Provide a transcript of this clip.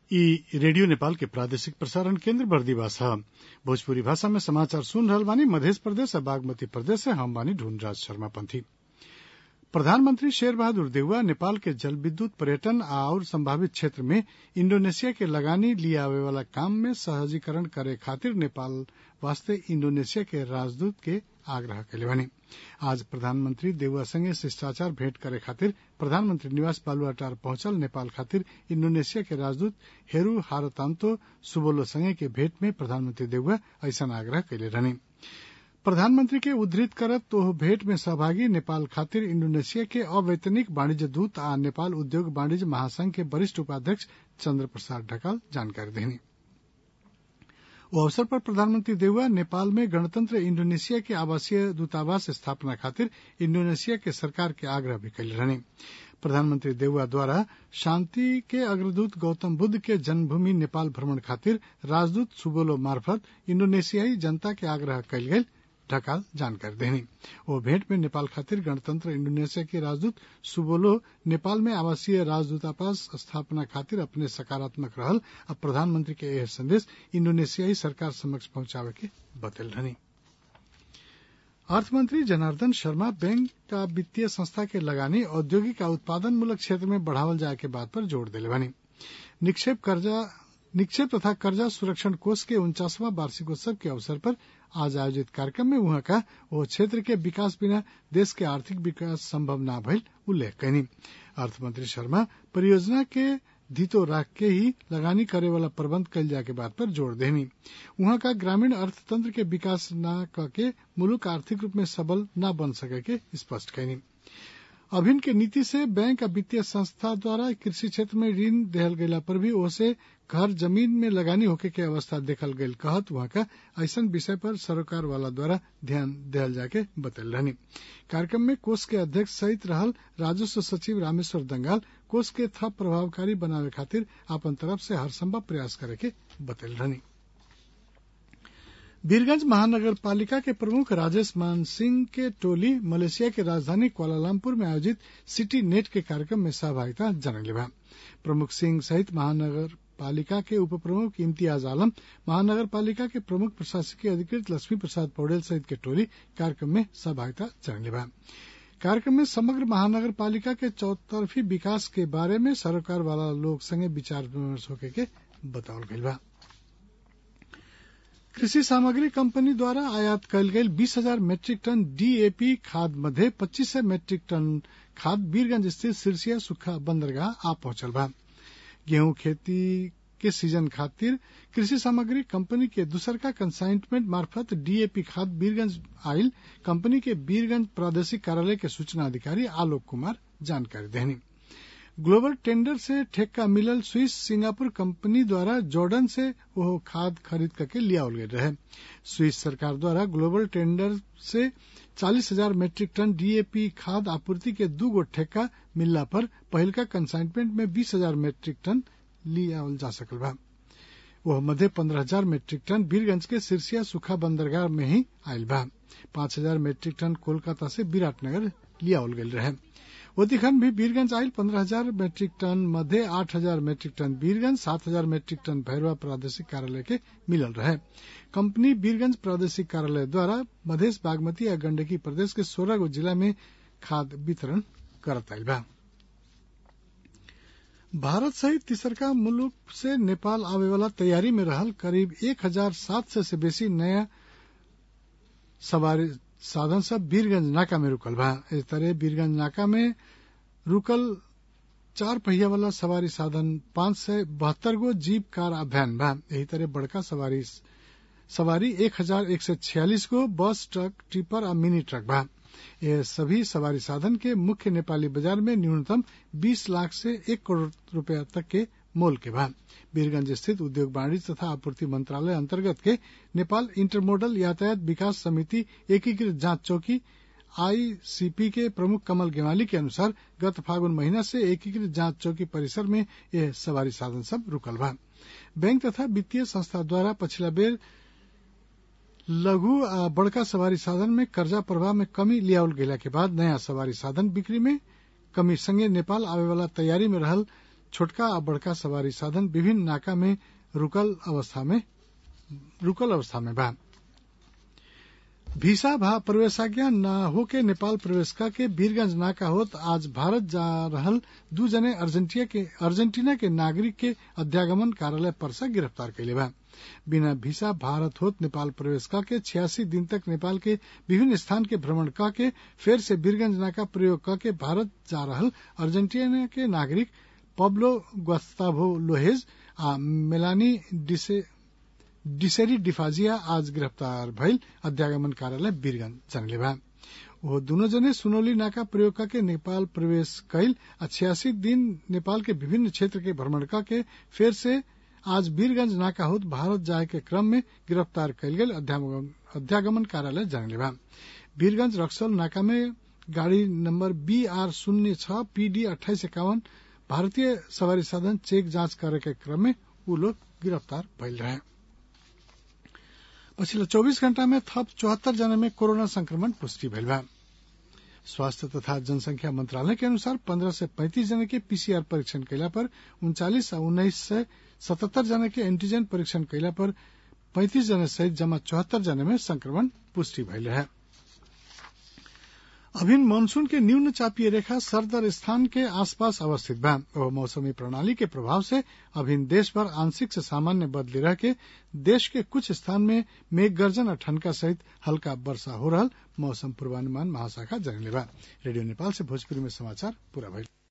इ रेडियो नेपाल के प्रादेशिक प्रसारण केन्द्र बर्दिवास ह भोजपुरी भाषा में समाचार सुन रहल बानी मधेश प्रदेश आ बागमती प्रदेश से हम बानी ढूंढराज शर्मा पंथी प्रधानमंत्री शेर बहादुर देउवा नेपाल के जल विद्युत पर्यटन आउर संभावित क्षेत्र में इंडोनेशिया के लगानी लियावे वाला काम में सहजीकरण करे खातिर नेपाल वास्ते इंडोनेशिया के राजदूत के आग्रह कैले बानी आज प्रधानमंत्री देउवा संगे शिष्टाचार भेंट करे खातिर प्रधानमंत्री निवास बालुआटार पहुंचल नेपाल खातिर इंडोनेशिया के राजदूत हेरू हारतान्तो सुबोलो संगे के भेंट में प्रधानमंत्री देउवा ऐसन आग्रह कैले रहनी प्रधानमंत्री के उद्धृत करत ओह भेंट में सहभागी नेपाल खातिर इंडोनेशिया के अवैतनिक वाणिज्य दूत आ नेपाल उद्योग वाणिज्य महासंघ के वरिष्ठ उपाध्यक्ष चन्द्र प्रसाद ढकाल जानकारी देनी ओ अवसर पर प्रधानमंत्री देउवा नेपाल में गणतंत्र इंडोनेशिया के आवासीय दूतावास स्थापना खातिर इंडोनेशिया के सरकार के आग्रह भी कैले रहनी प्रधानमंत्री देउवा द्वारा शांति के अग्रदूत गौतम बुद्ध के जन्मभूमि नेपाल भ्रमण खातिर राजदूत सुबोलो मार्फत इंडोनेशियाई जनता के आग्रह कैल गेल ढकाल जानकारी देनी ओ भेंट में नेपाल खातिर गणतंत्र इंडोनेशिया के राजदूत सुबोलो नेपाल में आवासीय राजदूतावास स्थापना खातिर अपने सकारात्मक रहल आ प्रधानमंत्री के यह संदेश इंडोनेशियाई सरकार समक्ष पहुंचावे के बतल रहनी अर्थमंत्री जनार्दन शर्मा बैंक का वित्तीय संस्था के लगानी औद्योगिक आ उत्पादन मूलक क्षेत्र में बढ़ावल जाए के बात पर जोर दिले बानी निक्षेप कर्जा निक्षेप तथा कर्जा सुरक्षण कोष के उनचासवां वार्षिकोत्सव के अवसर पर आज आयोजित कार्यक्रम में उहाँ का वो क्षेत्र के विकास बिना देश के आर्थिक विकास संभव न भइल उल्लेख कैनी अर्थमंत्री शर्मा परियोजना के धितो राख के ही लगानी करे वाला प्रबंध कैल जाए के बात पर जोर देनी उहाँ का ग्रामीण अर्थतंत्र के विकास न करके मुलुक आर्थिक रूप में सबल न बन सके के स्पष्ट कैनी अभिन के नीति से बैंक आ वित्तीय संस्था द्वारा कृषि क्षेत्र में ऋण देहल गयला पर भी ओसे घर जमीन में लगानी होके के अवस्था देखल गयल कहत वहां का ऐसन विषय पर सरकार वाला द्वारा ध्यान देहल जाके बतल रहनी कार्यक्रम में कोष के अध्यक्ष सहित रहल राजस्व सचिव रामेश्वर दंगाल कोष के थप प्रभावकारी बनावे खातिर अपन तरफ से हर संभव प्रयास करे के बतल रहनी वीरगंज महानगर पालिका के प्रमुख राजेश मान सिंह के टोली मलेशिया के राजधानी कुआलालंपुर में आयोजित सिटी नेट के कार्यक्रम में सहभागिता जनले बा प्रमुख सिंह सहित महानगर पालिका के उप प्रमुख इम्तियाज आलम महानगर पालिका के प्रमुख प्रशासकीय अधिकृत लक्ष्मी प्रसाद पौडेल सहित के टोली कार्यक्रम में सहभागिता जनले बा कार्यक्रम में समग्र महानगर पालिका के चौतरफी विकास के बारे में सरोकार वाला लोग संगे विचार विमर्श होके के बतावल गईल बा कृषि सामग्री कंपनी द्वारा आयात कयल गेल बीस हजार मेट्रिक टन डीएपी खाद मध्ये पच्चीस सय मेट्रिक टन खाद वीरगंज स्थित सिरसिया सुखा बंदरगाह आ पहुंचल बा गेहूं खेती के सीजन खातिर कृषि सामग्री कंपनी के दूसर का कंसाइनमेंट मार्फत डीएपी खाद वीरगंज आयल कंपनी के वीरगंज प्रादेशिक कार्यालय के सूचना अधिकारी आलोक कुमार जानकारी देनी ग्लोबल टेंडर से ठेका मिलल स्विस सिंगापुर कंपनी द्वारा जॉर्डन से वो खाद खरीद करके लियावल गए रहे स्विस सरकार द्वारा ग्लोबल टेंडर से चालीस हजार मेट्रिक टन डीएपी खाद आपूर्ति के दू गो ठेका मिलला पर पहिलका कंसाइनमेंट में बीस हजार मेट्रिक टन लियावल जा सकल बा वह मध्य पंद्रह हजार मेट्रिक टन वीरगंज के सिरसिया सुखा बंदरगाह में ही आयल बा पांच हजार मेट्रिक टन कोलकाता से विराटनगर लियावल गयल रहे ओतिखन भी वीरगंज आयल पंद्रह हजार मेट्रिक टन मध्य आठ हजार मेट्रिक टन वीरगंज सात हजार मेट्रिक टन भैरवा प्रादेशिक कार्यालय के मिलल रहे कंपनी वीरगंज प्रादेशिक कार्यालय द्वारा मधेश बागमती या गंडकी प्रदेश के सोलह गो जिला में खाद वितरण करत आयल बा भारत सहित तीसरका मुल्क से नेपाल आवे वाला तैयारी में रहल करीब एक हजार सात सौ से बेसी नया सवारी साधन सब वीरगंज नाका में रुकल बा इस तरह वीरगंज नाका में रुकल चार पहिया वाला सवारी साधन पांच सौ बहत्तर गो जीप कार आ वैन बा यही तरह बड़का सवारी सवारी एक हजार एक सौ छियालीस गो बस ट्रक टिपर आ मिनी ट्रक बा ये सभी सवारी साधन के मुख्य नेपाली बाजार में न्यूनतम 20 लाख से एक करोड़ रुपया तक के मोल के बा वीरगंज स्थित उद्योग वाणिज्य तथा आपूर्ति मंत्रालय अंतर्गत के नेपाल इंटरमोडल यातायात विकास समिति एकीकृत जांच चौकी आईसीपी के प्रमुख कमल गेवाली के अनुसार गत फागुन महीना से एकीकृत जांच चौकी परिसर में यह सवारी साधन सब रुकल बा बैंक तथा वित्तीय संस्था द्वारा पछिला बेर लघु आ बड़का सवारी साधन में कर्जा प्रवाह में कमी लियावल गेला के बाद नया सवारी साधन बिक्री में कमी संगे नेपाल आवे वाला तैयारी में रहल छोटका आ बड़का सवारी साधन विभिन्न नाका में रुकल अवस्था में रुकल अवस्था में बा वीसा भा प्रवेशाज्ञा न होके नेपाल प्रवेश के वीरगंज नाका होत आज भारत जा रहल दू जने अर्जेंटिना के अर्जेंटीना के नागरिक के अध्यागमन कार्यालय परसा गिरफ्तार कैले बा बिना वीसा भारत होत नेपाल प्रवेश के छियासी दिन तक नेपाल के विभिन्न स्थान के भ्रमण क के फेर से वीरगंज नाका प्रयोग क के भारत जा रहल अर्जेंटीना के नागरिक पब्लो ग्वास्ताभो लोहेज आ मेलानी डिसे डिसेरी डिफाजिया आज गिरफ्तार भइल अध्यागमन कार्यालय वीरगंज जानले बा वो दोनों जने सुनौली नाका प्रयोग के नेपाल प्रवेश कैल आ छियासी दिन नेपाल के विभिन्न क्षेत्र के भ्रमण के फेर से आज वीरगंज नाका होत भारत जाए के क्रम में गिरफ्तार कैल गेल अध्यागमन कार्यालय जानले बा वीरगंज रक्सौल नाका में गाड़ी नंबर बी आर शून्य छह पीडी अट्ठाईस इक्यावन भारतीय सवारी साधन चेक जांच करे के क्रम में ऊ लोग गिरफ्तार भइल रहे पछिल्लो चौबीस घण्टा में थप चौहत्तर जना में कोरोना संक्रमण पुष्टि भइल बा स्वास्थ्य तथा जनसंख्या मंत्रालय के अनुसार पंद्रह से पैंतीस जना के पीसीआर परीक्षण कैला पर उनचालीस आ उन्नाइस से सतहत्तर जना के एंटीजन परीक्षण कैला पर पैंतीस जना सहित जमा चौहत्तर जना में संक्रमण पुष्टि भइल रहे अभिन मानसून के न्यून चापीय रेखा सरदर स्थान के आसपास अवस्थित बा और मौसमी प्रणाली के प्रभाव से अभिन देश भर आंशिक से सामान्य बदली रह के देश के कुछ स्थान में मेघ गर्जन और ठनका सहित हल्का वर्षा हो रहा मौसम पूर्वानुमान महाशाखा जनले बा रेडियो नेपाल से भोजपुरी में समाचार पूरा भइल